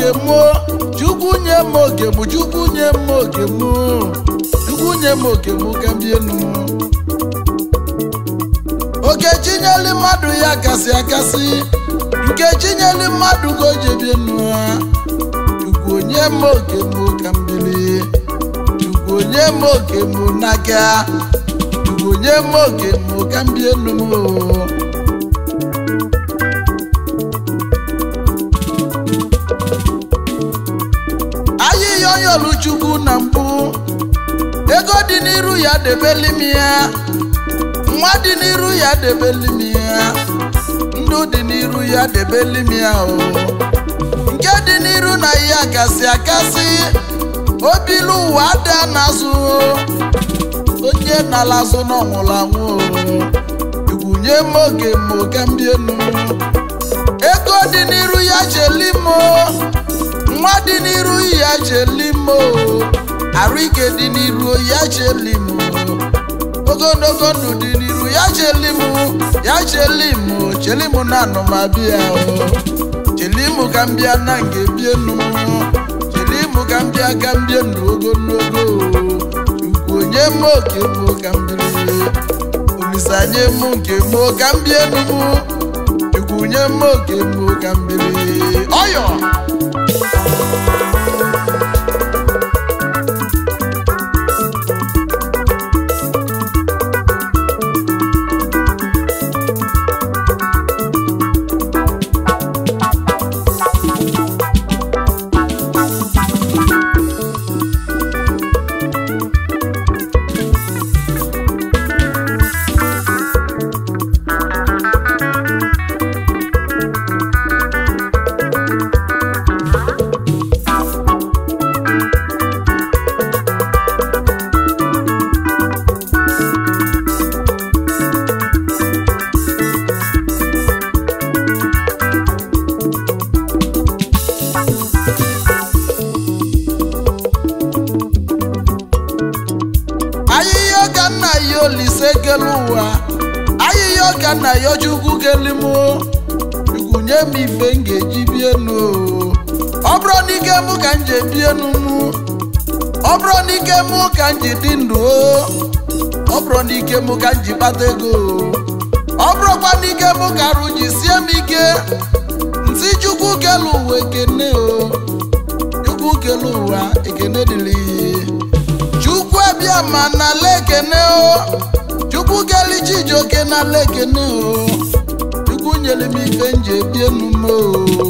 oke mụ chukwu nye m oke mụ chukwu nye m oke mụ chukwu nye m oke mụ ka m bie enu oke chinyeli mmadụ ya kasị akasị nke chinyeli mmadụ ka o ji ebi enu ha chukwu onye m oke mụ ka m biri chukwu onye m oke mụ n'aka chukwu onye m oke mụ ka m bie enu m o. ahịhịa onye oluchukwu na mbụ ego dị n'iru ya debeli m ya nwa dị n'iru ya debeli m ya ndụ dị n'iru ya debeli m ya o nke dị n'iru na ya kasị akasị obilu ụwa ada n'azụ onye nala azụ n'ọnwụrụ anwụ o nye m oge m ka m bie enu ego dị n'iru ya cheli m o. nwa dị n'iru ya cheli m o. arụ ike dị n'iru ya cheli m o. ogologo ndụ dị n'iru ya cheli m ya cheli m o. cheli m na anụmabịa o cheli m ka m bịa na nga ebie enu m cheli m ka m bịa ka m bie ndụ ogologo o. chukwu onye m oke m ka m biri olisa nye m nke m ka m bie enu m chukwu nye m oke m ka m biri ọyọ ahịhịa ọka nna ya olise kele ụwa ahịhịa ọka nna ya chukwu kele m chukwu nye m ife m ga-eji bie enu o. ọ bụrụ n'ike mụ ka m ji ebi enu mụ ọ bụrụ n'ike mụ ka m ji dị ndụ o ọ bụrụ n'ike mụ ka m ji kpata ego o ọ bụrụkwa n'ike mụ ka arụ ji sie m ike nsị chukwu kele ụwa ekene o chukwu kele ụwa ekene dịrị chukwu abịa ma n'ala ekene o chukwu keli chijioke n'ala ekene o chukwu nyere m ife m ji ebi enu m o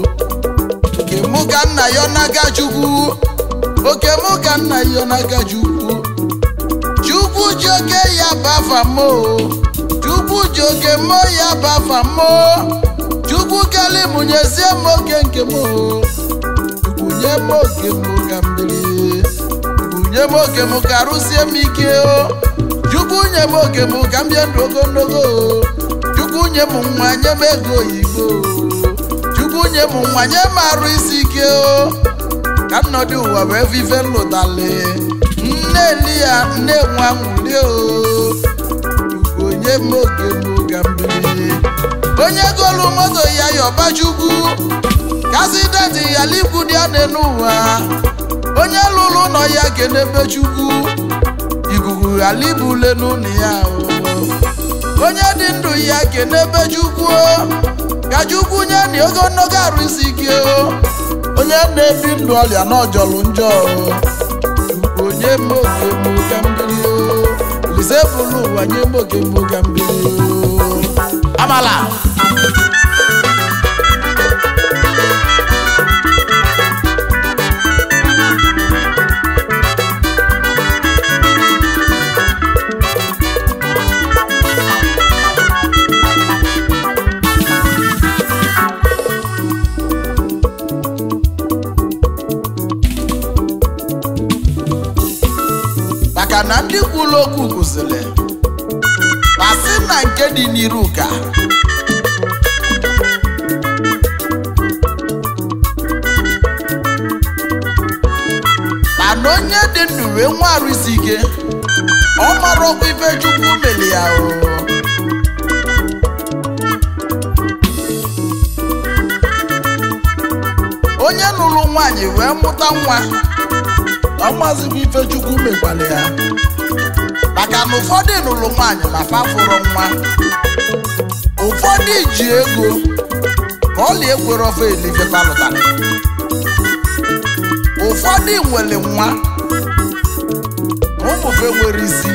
oke mụ ka nna ya n'aka chukwu oke mụ ka nna ya n'aka chukwu chukwu ji oke ya bafa m o chukwu ji oke mo ya bafa m o chukwu keli m nyezie m oke nke m o chukwu nye m oke m ka m biri nye m oke m ka arụsie m ike o chukwu nye m oke m ka m bie ndụ ogologo o chukwu nye m nwa nye m ego oyibo o chukwu nye m nwa nye m arụ isi ike o ka m nọdụ ụwa bụ efife nlụtali nne eli ya nne nwa nwuli o chukwu nye m oke m ka m biri onye golu moto ya yọba chukwu kasidenti ya likwu dị ya n'ụwa onye lụrụ ụlọ ya kenebe chukwu ikuku ghara ibule n'ụlọ ya o. onye dị ndụ ya kenebe chukwu o. ka chukwu nye na ogologo arụ isi ike o. onye na-ebi ndụ ọrịa n'ọjọlụ njọ o. chukwu onye m oke m ka m biri o. Olise bụrụ ụwa nye m oke m ka m biri o. amala maka na ndị kwuru okwu kụziri asị na nke dị n'iru ka mana onye dị ndụ wee nwa arụ isi ike ọ mara ọkwa ife chukwu meli ya o onye nụrụ nwaanyị wee mụta nwa ọmazibụ ifechukwu mekwara ya maka na ụfọdụ nụrụ nwaanyị ma fafụrụ nwa ụfọdụ ji ego ka ọla ekwere ofe elife palụtara ụfọdụ nwere nwa ụmụfe nwere isi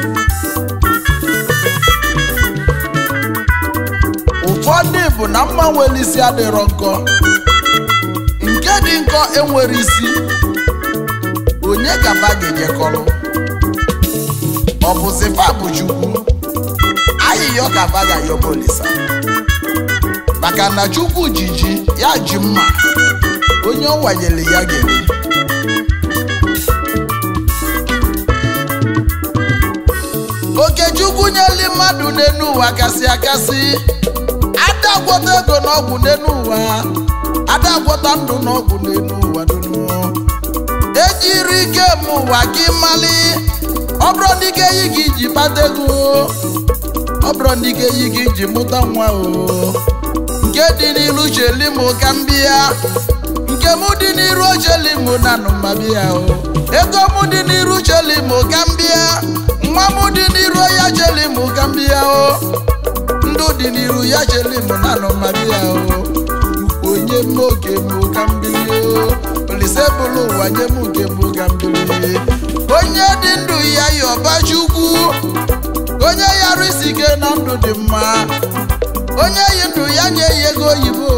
ụfọdụ bụ na mma nwere isi adịrọ nkọ nke dị nkọ enwere isi onye gaba ga-ejekọrọ ọ bụzi fabụ chukwu ayịyọ gaba ga-ayọbolisa maka na chukwu jiji ya ji mma onye ọ wanyere ya gere okechukwu nyeli mmadụ n'enu ụwa kasị akasị ada gwọta ego n'ọgwụ n'enu ụwa ada gwọta ndụ n'ọgwụ n'enu ụwa dunu ejiri ike m ụwa gị mali ọ bụrụ na ike yi gị ji kpata ego ọ bụrụ na ike yi gị ji mụta nwa o nke dị n'iru cheli m ka m bịa nke m dị n'iru ocheli m na nụmabịa o ego m dị n'iru cheli m ka m bịa nwa m dị n'iru ya cheli m ka m bịa o ndụ dị n'iru ya cheli m na nụmabịa o onye m oge m ka m bili o olise bụrụ ụwa nye m oge m ka m bili onye dị ndụ ya yọba chukwu onye yara isi ike na ndụ dị mma onye yi ndụ ya nye ya ego oyibo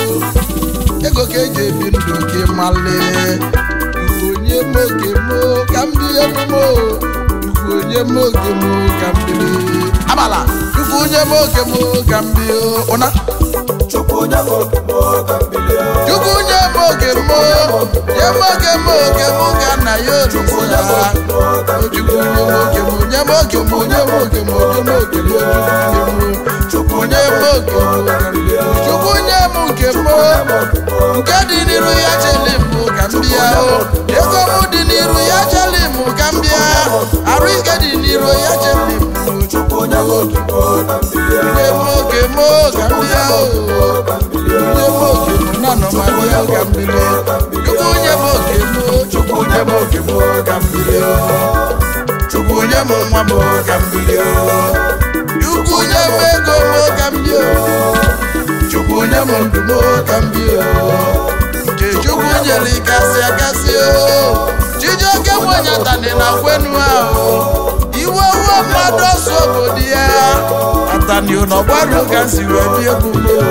ego ka eji ebi ndụ gị mali onye m oge m ka m bie emume onye m oge m ka m bili abala chukwu onye m oge m ka m bie ụna Chukwu nye m oge m ka m bilie. chukwu nye m oge m nye m oge m oge m ka nna ya olisa chukwu nye m oge m nye m oge m nye m oge m nye m oge m chukwu nye m oge m chukwu nye m nke m nke dị n'iru ya cheli m ka m bịa o ego m dị n'iru ya cheli m ka m bịa arụ ike dị n'iru ya cheli m Chukwu nye m oge m ka m bilie. nye m oge m ka m bịa o nye m oge m na nọmalịa ka m bilie chukwu nye m oge m chukwu nye m oge m ka m bilie chukwu nye m nwa m ka m bilie chukwu nye m ego m ka m bie chukwu nye m ndụ m ka m bie nke chukwu nyere ịkasị akasị o chijioke nwanyatani na kwenu ahụ iwe uwe mmadụ ọsọ obodo ya atani n'ọgbaru ka m si wee bie egwu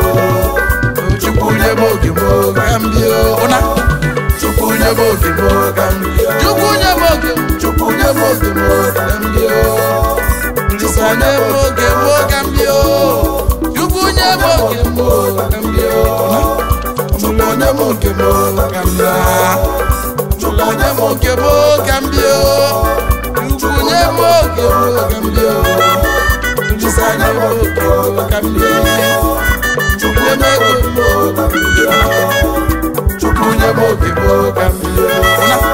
m chukwu nye m oge m ka m bie ụna chukwu nye m oge m ka m bie chukwu nye m oge m chukwu nye m oge m ka m bie Olisa nye m oge m ka m bie chukwu nye m oge m ka m bie ụna chukwu nye m oge m ka m bie chukwu nye m oge m ka m bie chukwu nye m oge m ka m bie Olisa nye m oge m ka m bie chukwu nye m ego m ka m bie chukwu nye m oge m ka m bie ụna